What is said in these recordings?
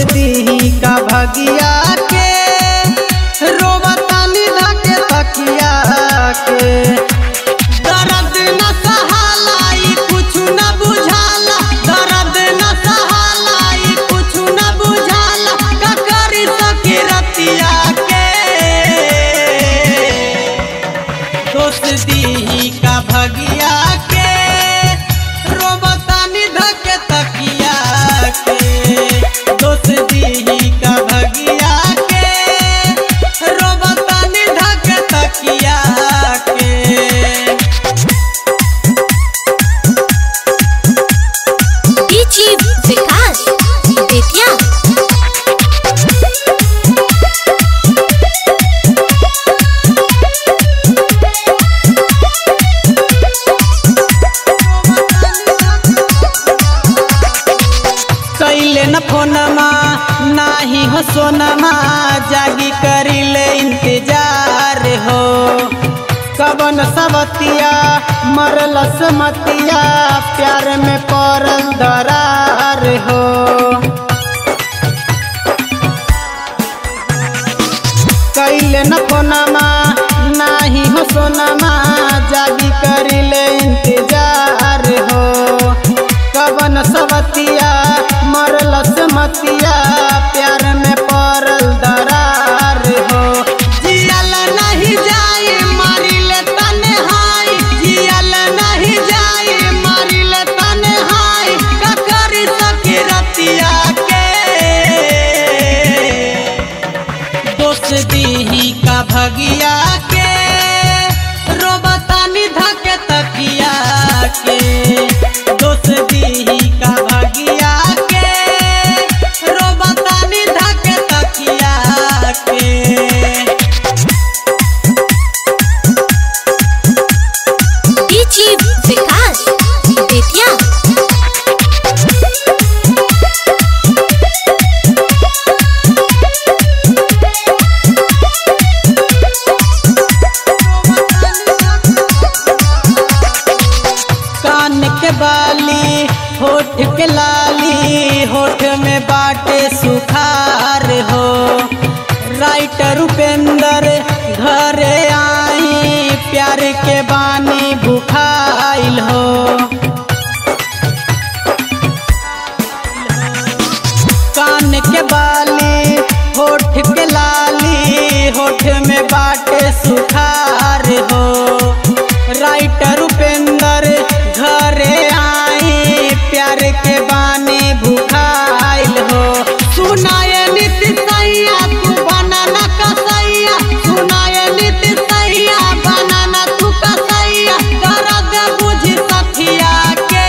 दी का भगिया के रोबतानी धके तकिया के दर्द न सहालाई कुछ न बुझाला दर्द न सहालाई कुछ न बुझाला का करी सके रतिया के दोस्त दी का भगिया के रोबतानी धके तकिया के दोस्त दी का भगिया के रोबतानी धके तकिया के डीजी विकास बेतिया कैले न फोनमा नाही हो सोनमा जागी करिले इंतजार हो कबन सबतिया मरल समतिया प्यार में पड़ल दरार हो कैले न फोनमा नाही हो सोनमा जागी करिले इंतजार हो कवन सवतिया मरल समतिया प्यार में पड़ल दरार हो जियल नहीं जाए मारिले तन्हाई जियल नहीं जाए मारिले तन्हाई का करी सके रतिया के दोस्त दी का भगिया के रोबतानी धके तकिया के दोस्त दी का भगिया के रोबतानी धके तकिया के डीजी विकास बेतिया कान के बाली होठ के लाली होठ में बाटे सुखार हो राइटर उपेंद्र घरे आई प्यार के बानी भुखाइल हो कान के बाली होठ के लाली होठ में बाटे सुखार हो राइटर उपेंद्र घरे आई प्यार के बानी भुखाइल हो सुनाए नित सैया तू बनाना कसैया सुनाए नित सैया बनाना तू कसैया दर्द बुझ सखिया के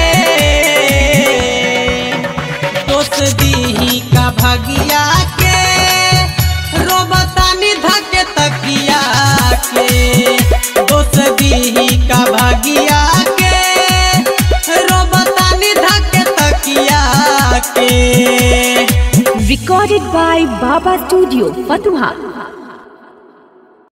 दोस्त दी का भगिया के रोबतानी धके तकिया के दोस्त दी का भगिया के रोबतानी धके तकिया के Recorded by Baba Studio, Fatuha.